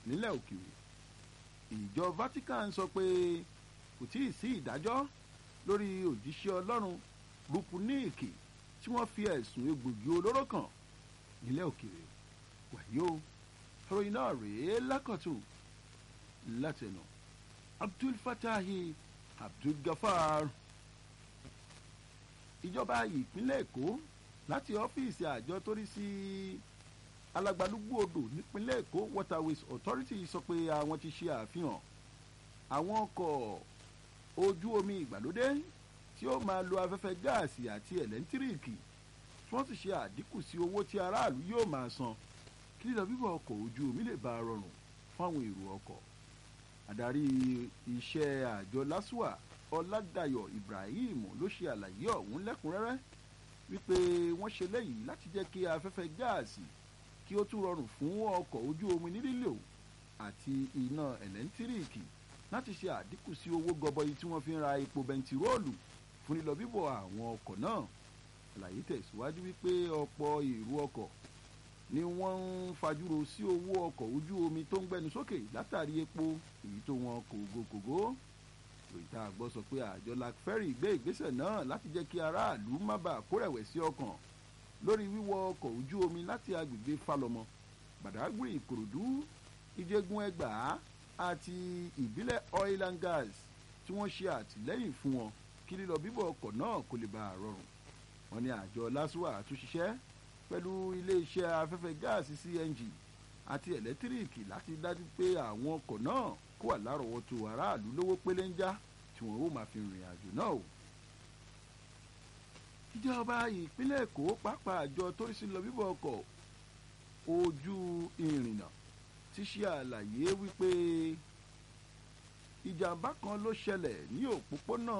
nílẹ̀ òkèèrè ìjọ Vatican sọ pé kò tí ì sí ìdájọ́ lórí òjíṣẹ́ ọlọ́run Rúkúníìkì tí wọ́n fi ẹ̀sùn egbògi olóró kàn nílẹ̀ òkèèrè wàyí o ìròyìn náà rèé lákọ̀tún látẹnu Abdul Fatahi Abdul Gafar ìjọba ìpínlẹ̀ Èkó láti ọ́fíìsì àjọ tó rí sí alagbalúgbú odò nípínlẹ̀ Èkó Waterways Authority sọ pé àwọn ti ṣe àfihàn àwọn ọkọ̀ ojú omi ìgbàlódé tí ó máa lo afẹ́fẹ́ gáàsì àti ẹ̀lẹ́ńtíríìkì tí wọ́n sì ṣe àdínkù sí owó tí aráàlú yóò máa san kí lílọ bíbọ̀ ọkọ̀ ojú omi lè bá a rọrùn fáwọn èrò ọkọ̀ adarí iṣẹ́ àjọ LASUA Ọládàyọ̀ Ibrahim ló ṣe àlàyé ọ̀hún lẹ́kùnrẹ́rẹ́ wípé wọ́n ṣe léyìí láti jẹ́ kí afẹ́fẹ́ gáàsì kí ó tún rọrùn fún ọkọ̀ ojú omi ní lílò àti iná ẹ̀lẹ́ńtíríìkì láti ṣe àdínkù sí owó gọbọi tí wọ́n fi ń ra epo bẹntiróòlù fún lílọ bíbọ̀ àwọn ọkọ̀ náà àlàyé tẹ̀síwájú wípé ọ̀pọ̀ èrò ọkọ̀ ni wọ́n ń fajúro sí owó ọkọ̀ ojú omi tó ń gbẹnu sókè látàrí epo èyí tó wọn kògókògó ìròyìn tá a gbọ́ sọ pé àjọ lacferry gbé ìgbésẹ̀ náà láti jẹ́ kí aráàlú má bàa kórẹ̀wẹ̀sì ọkàn lórí wíwọ ọkọ̀ ojú omi láti agbègbè falọmọ badagry ìkòròdú ìjẹgun ẹgbàá àti ìbílẹ̀ oil and gas tí wọ́n ṣe àtìlẹ́yìn fún wọn kí lílọ bíbọ̀ ọkọ̀ náà kó lè bá a rọrùn wọ́n ní àjọ LASUA tún ṣiṣẹ́ pẹ̀lú iléeṣẹ́ afẹ́fẹ́ gáàsì CNG àti ẹ̀lẹ́tíríìkì láti dájú pé àwọn ọkọ̀ náà kó wà lárọ̀ọ́wọ́tó aráàlú lówó pélénjá tí wọ́n ó máa fi rìnrìn àjò náà o. ìjọba ìpínlẹ̀ Èkó pàápàá àjọ tó rí sí lọ bíbọ̀ ọkọ̀ ojú ìrìnnà ti ṣe àlàyé wípé ìjàmbá kan ló ṣẹlẹ̀ ní òpópónà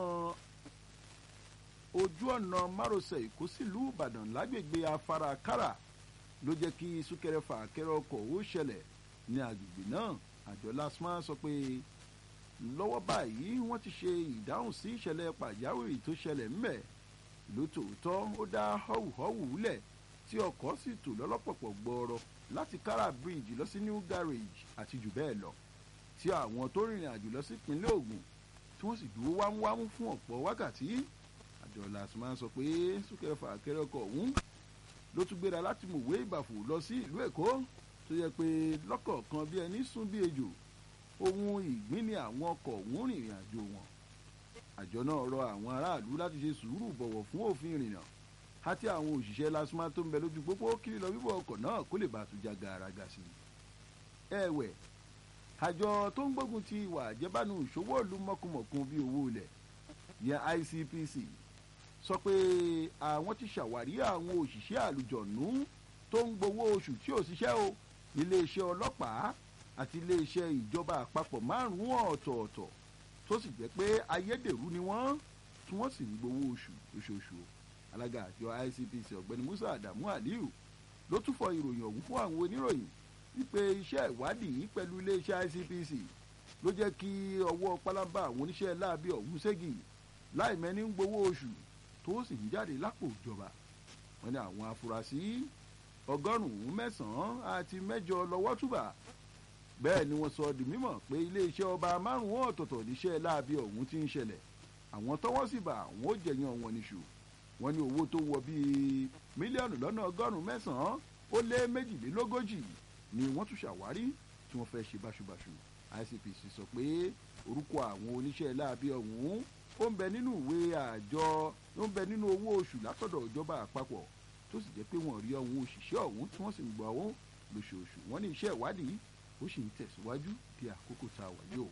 ojú ọ̀nà márosẹ̀ Èkó sílùú Ìbàdàn lágbègbè afárakára ló jẹ́ kí súnkẹrẹ fàkẹrẹ ọkọ̀ ó ṣẹlẹ̀ ní agbègbè náà àjọ LASTMA sọ pé lọ́wọ́ báyìí wọ́n ti ṣe ìdáhùn sí ìṣẹ̀lẹ̀ pàjáwìrì tó ṣẹlẹ̀ ńbẹ̀ lótòótọ́ ó dá họ́wùhọ́wù lẹ̀ tí ọkọ̀ sì tò lọ́lọ́pọ̀pọ̀ gbọ́ọ̀rọ̀ láti kára bridge lọ sí new garage àti jù bẹ́ẹ̀ lọ tí àwọn tó rìnrìn àjò lọ sí ìpínlẹ̀ Ògùn tí wọ́n sì dúró wámúwámú fún ọ̀pọ̀ wákàtí àjọ LASTMA sọ pé súnkẹrẹ fàkẹrẹ ọkọ̀ ọ̀hún ló tún gbéra láti mọ̀wé ìbàfò lọ sí ìlú Èkó tó yẹ pé lọ́kọ̀ọ̀kan bí ẹni sún bí ejò ohun ìgbín ni àwọn ọkọ̀ ọ̀hún rìnrìn àjò wọn àjọ náà rọ àwọn aráàlú láti ṣe sùúrù bọ̀wọ̀ fún òfin ìrìnnà àti àwọn òṣìṣẹ́ LASTMA tó ń bẹ lójú pópó kiri lọ bíbọ̀ ọkọ̀ náà kó lè bá àtúnjà gàràgà sí i. ẹ̀wẹ̀ àjọ tó ń gbógun ti ìwà àjẹbánu ìṣòwò ìlú mọ̀kùmọ̀kùn bíi owó ilẹ̀ yẹn ICPC sọ pé àwọn ti ṣàwárí àwọn òṣìṣẹ́ àlùjọ̀nú tó ń gbowó oṣù tí ò ṣiṣẹ́ o iléeṣẹ́ ọlọ́pàá àti iléeṣẹ́ ìjọba àpapọ̀ márùn-ún ọ̀tọ̀ọ̀tọ̀ tó sì jẹ́ pé ayédèrú ni wọ́n tí wọ́n sì ń gbowó oṣù oṣooṣù alága àjọ ICPC ọ̀gbẹ́ni Musa Adamu Aliyu ló tún fọ ìròyìn ọ̀hún fún àwọn oníròyìn wípé iṣẹ́ ìwádìí pẹ̀lú iléeṣẹ́ ICPC ló jẹ́ kí ọwọ́ pálábá àwọn oníṣẹ́ láabi ọ̀hún ségi láì mẹ́ni ń gbowó oṣù tó sì ń jáde lápò ìjọba wọ́n ní àwọn afurasí ọgọ́rùn-ún mẹ́sàn-án àti mẹ́jọ lọ́wọ́ túbà bẹ́ẹ̀ ni wọ́n sọ di mímọ̀ pé iléeṣẹ́ ọba márùn-ún ọ̀tọ̀ọ̀tọ̀ níṣẹ́ láabi ọ̀hún ti ń ṣẹlẹ̀ àwọn tọ́wọ́ sì bá àwọn ó jẹ̀yàn wọn níṣù wọ́n ní owó tó wọ bíi mílíọ̀nù lọ́nà ọgọ́rùn-ún mẹ́sàn-án ó lé méjìlélógójì ni wọ́n tún ṣàwárí tí wọ́n fẹ́ ṣe báṣubàṣu ICPC sọ pé orúkọ àwọn oníṣẹ́ láabi ọ̀hún ó ń bẹ nínú ìwé àjọ ó ń bẹ nínú owó oṣù látọ̀dọ̀ ìjọba àpapọ̀ tó sì jẹ́ pé wọ́n rí ọ̀hún òṣìṣẹ́ ọ̀hún tí wọ́n sì ń gbọ́ ọ̀hún lóṣooṣù wọ́n ní iṣẹ́ ìwádìí ó sì ń tẹ̀síwájú di àkókò tá a wà yìí o.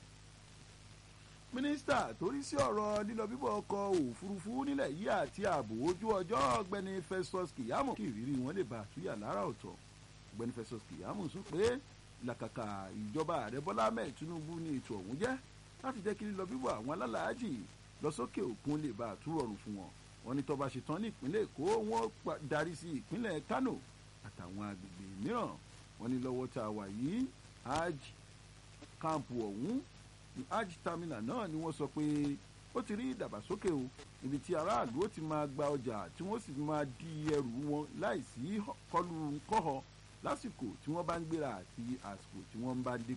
mínísítà tó rí sí ọ̀rọ̀ lílọ bíbọ̀ ọkọ̀ òfurufú nílẹ̀ yìí àti ààbò ojú ọjọ́ ọ̀gbẹ́ni Festus Keyamo kí ìrírí wọn lè bá àtúnyà lára ọ̀tọ̀ ọ̀gbẹ́ni Festus Keyamo sọ pé làkàkà ìjọba ààrẹ Bọ́lá Ahmed Tinubu ní ètò ọ̀hún jẹ́ láti jẹ́ kí lílọ bíbọ̀ àwọn alálàájì lọ sókè òkun lè bá àtúrọ̀rùn fún wọn wọ́n ní tó bá ṣe tán ní ìpínlẹ̀ Èkó wọ́n darí sí ìpínlẹ̀ Kano àtàwọn agbègbè mìíràn wọ́n ní lọ́wọ́ tá a wà yìí hajj camp ọ̀hún hajj terminal náà ni wọ́n sọ pé ó ti rí ìdàgbàsókè o ibi tí aráàlú ó ti máa gba ọjà tí wọ́n sì máa di ẹrù wọn láìsí kọlù kọ́họ lásìkò tí wọ́n bá ń gbéra àti àsìkò tí wọ́n bá ń dé